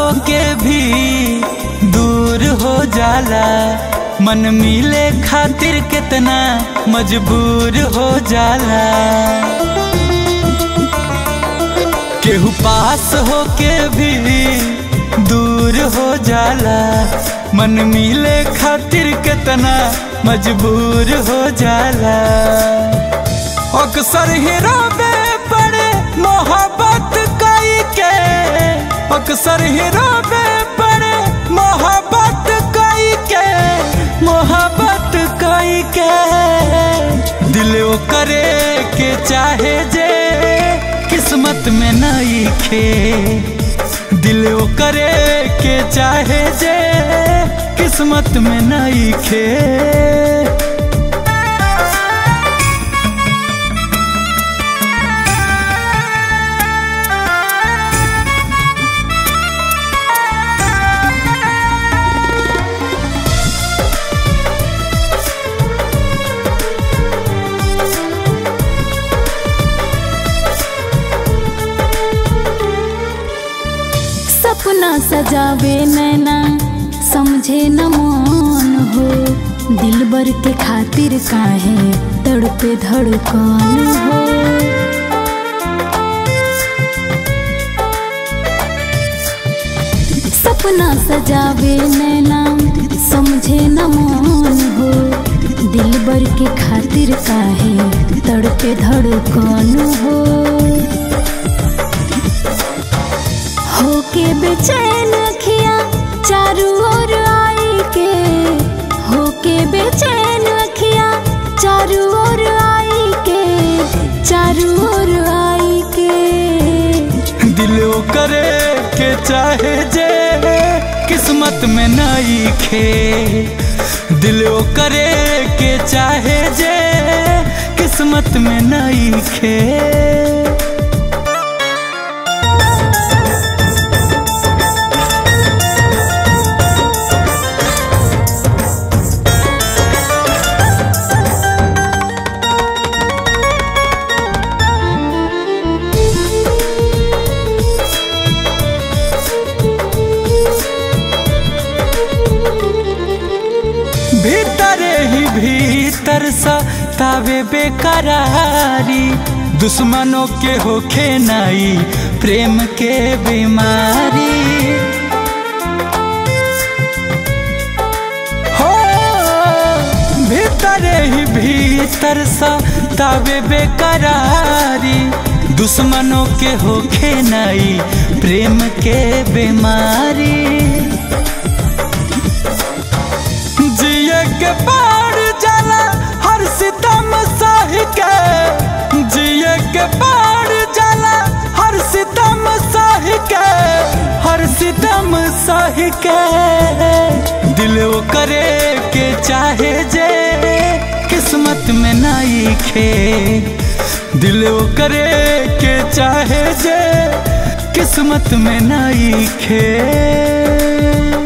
के भी दूर हो जाला मन मिले खातिर कितना मजबूर हो जाला केहू पास हो के भी दूर हो जाला मन मिले खातिर कितना मजबूर हो जाला अक्सर ही रोबे पड़े मोहब्बत कई के अक्सर ही रोबे पड़े मोहब्बत कई के मोहब्बत कई के दिल वो करे के चाहे जे किस्मत में नहीं खे दिल वो करे के चाहे जे किस्मत में नहीं खे सपना सजावे नैना समझे न मन हो दिल बर के खातिर काहे तड़पे धड़कन हो सपना सजावे नैना समझे न मन हो दिल बर के खातिर काहे तड़पे धड़कन हो होके बेचैन अखियां चारू ओर आई के होके बेचैन अखियां चारू ओर आई के चारू ओर आई के दिल वो करे के चाहे जे किस्मत में नहीं खे दिल वो करे के चाहे जे किस्मत में नहीं खे भीतरे ही भीतर सा तावे बेकरारी दुश्मनों के होखे नाई प्रेम के बीमारी हो भीतरे ही भीतर सा तावे बेकरारी दुश्मनों के होखे नाई प्रेम के बीमारी जिए के पार जाला हर सितम सह के जिए के पार जाला हर सितम सह के हर सितम सह के दिल वो करे के चाहे जे किस्मत में नहीं खे दिल वो करे के चाहे जे किस्मत में नहीं खे